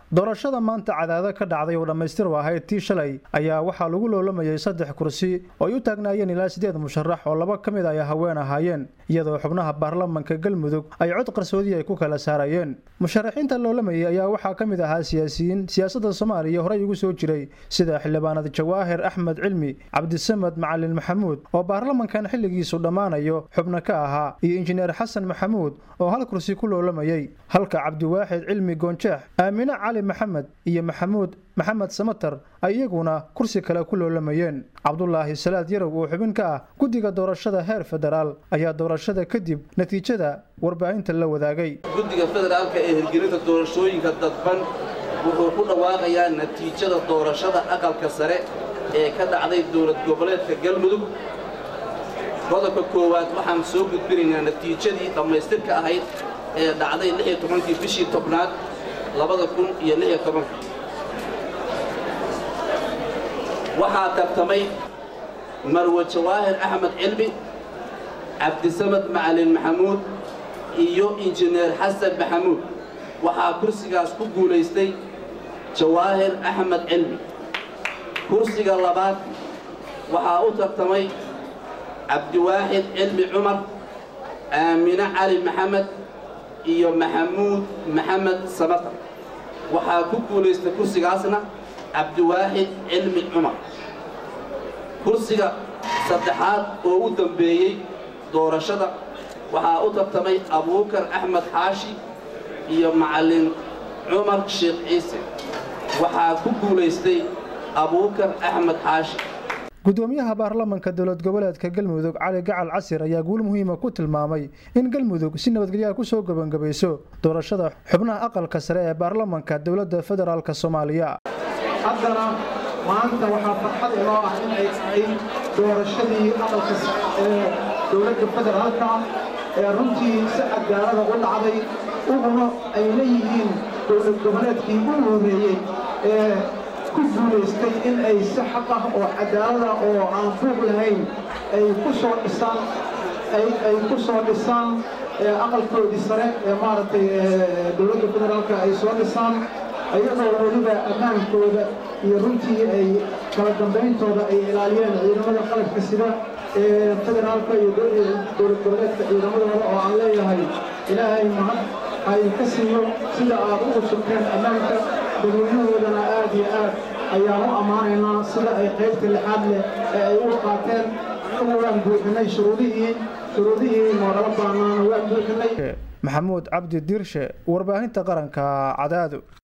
doorashada maanta cadaado ka dhacday oo dhammaystir u ahayd tii shalay ayaa waxaa lagu loolamayay saddex kursi oo ay u taagnaayeen ilaa siddeed musharax oo laba ka mid ay haween ahaayeen iyadoo xubnaha baarlamanka galmudug ay cod qarsoodii ay ku kala saarayeen musharaxiinta loolamayay ayaa waxaa ka mid ahaa siyaasiyiin siyaasadda soomaaliya horey ugu soo jiray sida xildhibaanad jawaahir axmed cilmi cabdisamad macalin maxamuud oo baarlamankan xilligiisu dhammaanayo xubno ka ahaa iyo injineer xasan maxamuud oo hal kursi ku loolamayay halka cabdiwaaxid cilmi goonjeex aamine cali maxamed iyo maxamuud maxamed samatar ay iyaguna kursi kale ku loolamayeen cabdulaahi salaad yarow oo xubin ka ah guddiga doorashada heer federaal ayaa doorashada kadib natiijada warbaahinta la wadaagay guddiga federaalka ee hirgelinta doorashooyinka dadban wuxuu ku dhawaaqayaa natiijada doorashada aqalka sare ee ka dhacday dowlad goboleedka galmudug qodobka koowaad waxaan soo gudbinaynaa natiijadii dhammaystirka ahayd ee dhacday lix iyo tobankii bishii tobnaad labada kun iyo lix iyo tobanka waxaa tartamay marwe jawaahir axmed cilmi cabdisamad macalin maxamuud iyo injineer xasan maxamuud waxaa kursigaas ku guulaystay jawaahir axmed cilmi kursiga labaad waxaa u tartamay cabdiwaaxid cilmi cumar aamine cali maxamed iyo maxamuud maxamed samatar waxaa ku guulaystay kursigaasna cabdiwaaxid cilmi cumar kursiga saddexaad oo u dambeeyey doorashada waxaa u tartamay abuukar axmed xaashi iyo macallin cumar sheekh ciise waxaa ku guulaystay abuukar axmed xaashi gudoomiyaha baarlamanka dowlad goboleedka galmudug cali gacal casir ayaa guul muhiima ku tilmaamay in galmudug si nabadgelyaha kusoo gebangabayso doorashada xubnaha aqalka sare ee baarlamanka dowladda federaalk soomaaliya haddana maanta waxaa farxad inoo ah in ay tahay doorashadii aqalka ee dowladda federaalka ee runtii si cadaalada u dhacday uguna ay leeyihiin dowlad goboleedkii u horeeyey ee ku guulaystay in ay si xaq ah oo cadaalada oo aan buuq lahayn ay ku soo dhisaan ay ku soo dhisaan aqalkoodii sare ee maaragtay dowladda federaalka ay soo dhisaan ayagoo weliba ammaankooda iyo runtii ay kala dambayntooda ay ilaaliyeen ciidamada qalabka sida ee federaalka iyo dowlad goboleedka ciidamadooda oo aan leeyahay ilaahay mahad ay ka siiyo sida aad ugu sugteen ammaanka dadweynahoodana aad iyo aad ayaan u ammaanaynaa sida ay qaybta lixaad leh ee ay u qaateen annagu waan buuxinay shuruudihii shuruudihii noogala baanaana waan buuxinay maxamuud cabdi diirshe warbaahinta qaranka cadaado